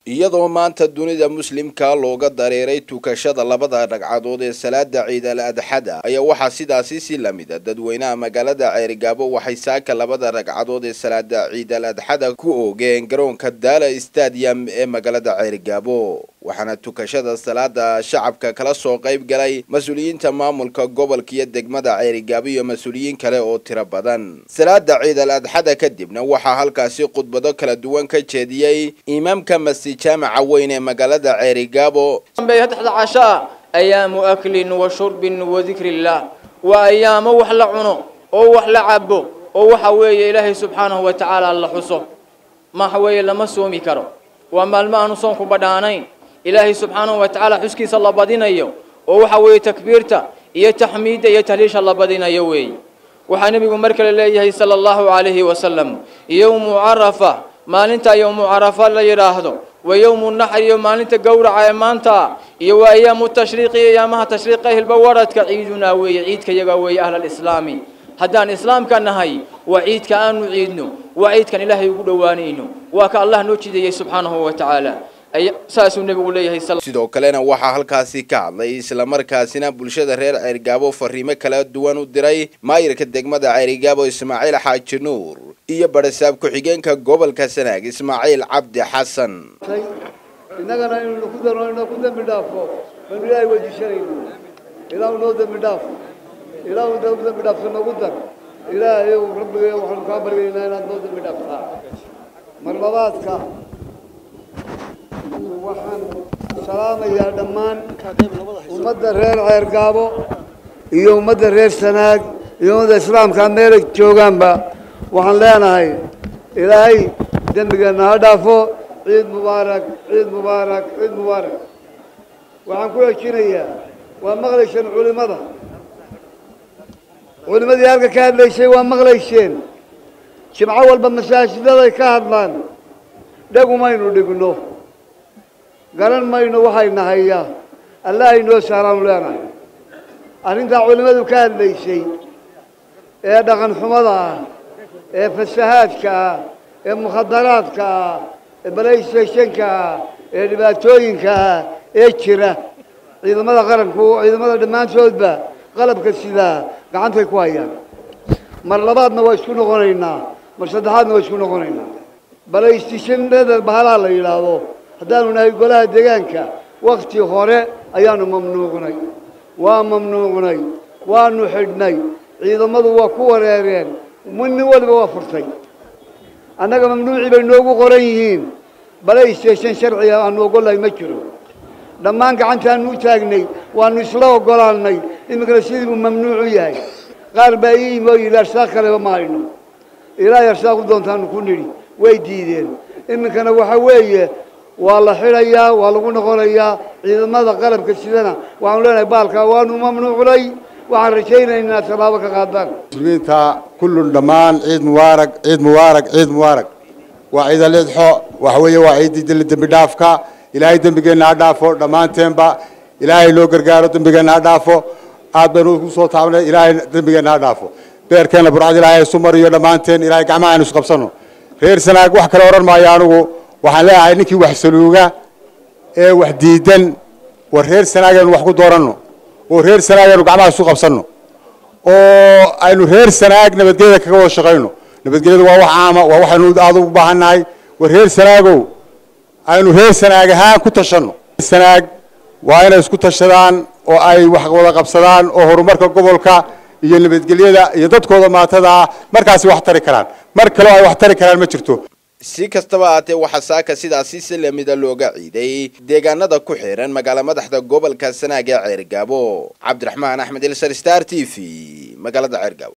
iyadoo maanta dunida muslimka looga dareeray tukashada labada ragcadood ee salaada ciid al adxada ayaa waxaa sidaasi si lamida dadweynaha magaalada ceerigaabo waxay saaka labada ragcadood ee salaada ciid al adxada ku oogeen garoonka daala stadium ee magaalada ceerigaabo waxaana tukashada salaada shacabka kala soo qayb galay mas-uuliyiinta maamulka gobolka iyo degmada ceerigaabo iyo mas-uuliyiin kale oo tiro badan salaada ciid al adxada kadibna waxaa halkaasi khudbado kala duwan ka jeediyey imaamka masjid jaamaca weyn ee magaalada ceerigaabo saddexda cashaa ayaamu aklin wa shurbin wa dikrillah waa ayaamo wax la cuno oo wax la cabo oo waxa weeye ilaahay subxaanahu wa tacaala la xuso maxa weeye lama soomi karo waa maalmo aanu soonku badhaanayn ilaahay subxaanahu wa tacaala xuskiisa la badinayo oo waxa weeye takbiirta iyo taxmiidda iyo tahliisha la badinayo weeye waxaa nebigu mar kale leeyahay sala allahu calayhi wasalam yowmu carafa maalinta yowmu carafa la yidhaahdo wa yowmu naxr iyo maalinta gowraca ee maanta iyo waa ayaamu tashriiqi iyo ayaamaha tashriiqa hilba waradka ciidunaa weeye ciidka yaga weeye ahlalislaami haddaan islaamka nahay waa ciidka aanu ciidno waa ciidkan ilaahay ugu dhowaanayno waa ka allah noo jideeyey subxaanahu wa tacaala saasuu nebigu leeyahay sidoo kalena waxaa halkaasi ka hadlay islamarkaasina bulshada reer ceerigaabo fariimo kala duwan u diray maayirka degmada ceerigaabo ismaaciil xaaji nuur iyo barasaab ku-xigeenka gobolka sanaag ismaaciil cabdi xasan innagana inaynu ku darno inoo ku dembi dhaafo baynu ilaahay weydiisanayno ilaahu noo dembi dhaaf ilaahu noo dembi dhaafso noogu dar ilaahayow rabbiga waxaanu kaa baryaynaa inaad noo dembi dhaaftaa marlabaadka waxaan salaamayaa dhammaan ummadda reer ceergaabo iyo ummadda reer sanaag iyo ummadda islaamka meelay joogaanba waxaan leenahay ilaahay dembigeenna ha dhaafo ciid mubaarak ciid mubaarak ciid mubaarak waxaan ku hejinayaa waa maqlayseen culimmada culimmadii halka ka hadlaysay waa maqlayseen jimco walba masaajidaday ka hadlaan dhagumaynu dhigno garan mayno waxayna hayaa allahay noo saaraanu leenahay arrintaa culimmadu ka hadlaysay ee dhaqan xumada ah ee fasahaadka ah ee mukhadaraadka ah ee balaystationka ah ee dhibaatooyinka ah ee jira ciidamada qaranku ciidamada dhammaantoodba qalabka sidaa gacantay ku hayaan mar labaadna waa isku noqonaynaa mar saddexaadna waa isku noqonaynaa balaystationada bahalaha la yidhaahdo haddaanu nahay golaha deegaanka wakti hore ayaanu mamnuuqnay waa mamnuuqnay waanu xidhnay ciidamadu waa ku wareereen nin waliba waa furtay annaga mamnuucii bay noogu qoran yihiin balaystason sharciga aanu oggolahay ma jiro dhammaan gacantaanu u taagnay waanu isla oggolaannay iminkana sidii buu mamnuucu yahay qaar baa ii yimi oo yidhi arsaaq kaleba ma hayno ilaahay arsaaq u doontaanu ku nidhi way diideen iminkana waxa weeye waa la xidhayaa waa lagu noqonayaa ciidamada qalabka sidana waxaanu leenahay baalkaa waanu mamnuucnay waxaan rajaynaynaa tallaabo ka qaadaan muslimiinta kullun dhammaan ciid mubaarak ciid mubaarak ciid mubaarak waa ciid alidxo waxa weeye waa ciiddii dembi dhaafka ilaahay dembigeenna ha dhaafo dhammaanteenba ilaahay loo gargaaro dembigeenna ha dhaafo aad baynu ku soo taabnay ilaahay dembigeenna ha dhaafo beerkeenna burcad ilaahay isu mariyo dhammaanteen ilaahay gacmaha aynu isqabsano reer sanaag wax kale odhan maayo anugu waxaan leeyahay ninkii wax saluuga ee wax diidan war reer sanaagaynu wax ku dooranno oo reer sanaag aynu gacmaha isu qabsanno oo aynu reer sanaag nabadgelyada kaga wada shaqayno nabadgelyadu waa wax caama waa waxaynu aada u baahannahay war reer sanaagow aynu reer sanaag ahaan ku tashanno sanaag waa inay isku tashadaan oo ay wax wada qabsadaan oo horumarka gobolka iyo nabadgelyada iyo dadkooda maatada ah markaasi wax tari karaan mar kaleo ay wax tari karaan ma jirto si kastaba ahaatee waxaa saaka sidaasi si lamida looga ciiday deegaanada ku xiran magaala madaxda gobolka sanaag ee ceergaabo cabdiraxmaan axmed ilsar star t v magaalada ceergaabo